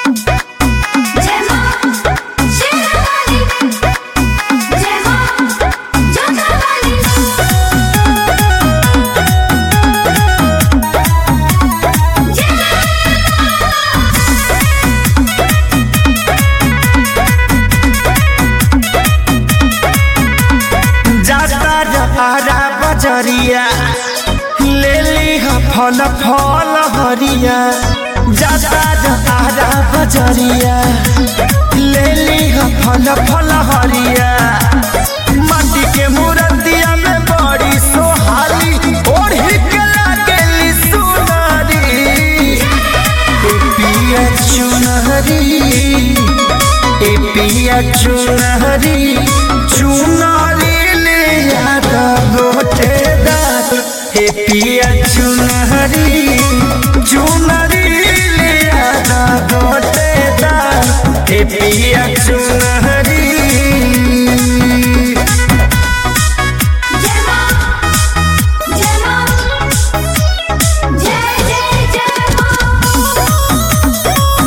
जय मां शेरावाली जय मां जोधावाली जाता जहारा बजरिया ले ली ह फल फल हरिया जाता जहारा बजरिया ले ली ह फल फल हरिया माटी के मूर्तिया में बड़ी सोहाली ओढ़ी के लागेली सुनारी ए पिया चुनहरी ए पिया चुनहरी चुनरी ले यादा गोटेदार ए पिया चुनहरी चुनरी ले यादा गोटेदार ए पिया चुनहरी जय मां जय मां जय जय जय मां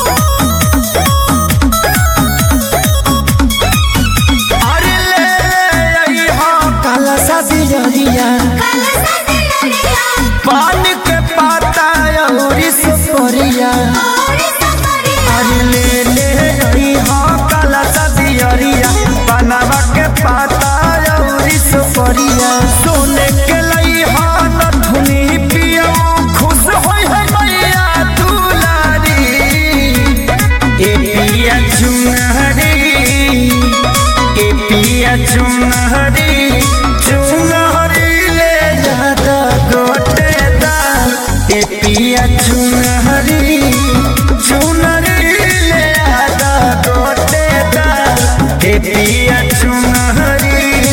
अरे ले आई हो काला सा दियरिया काला सदिया पान के पाता अउरी सुपरिया और सफरिया अरे ले ले आई हो काला सा दियरिया बनवा के पाता अउरी सुपरिया सोने के लई हो नथुनी पियो खुश होई है मैया दुलारी ए पिया चुनहरी ए पिया चुनहरी चुनहरी ले जाता गोटेदार ए पिया चुनहरी चुनहरी ले जाता गोटेदार ए पिया चुनहरी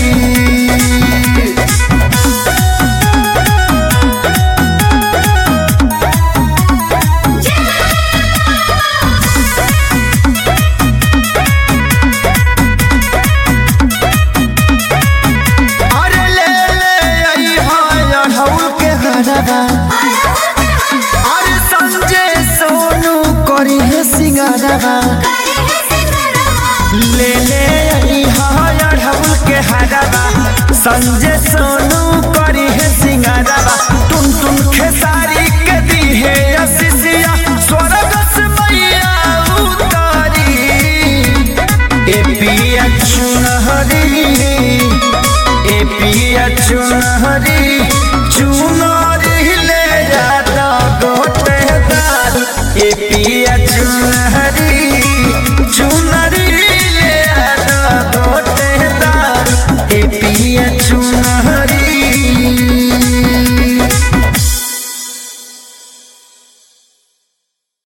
अरे ले ले आई हाय अढ़ौल के हरवा अरे संजय सोनू करी है सिंगारवा ले ले आई हाय अढ़ौल के हरवा संजय सोनू करी है सिंगारवा टुन टुन खेसारी के दी है असिसिया स्वर्ग से मैया उतारी ए पिया चुनहरी ए पिया चुनहरी चुनरी ले जाता गोटेदार ए पिया चुनहरी चुनरी ले जाता गोटेदार ए पिया चुनहरी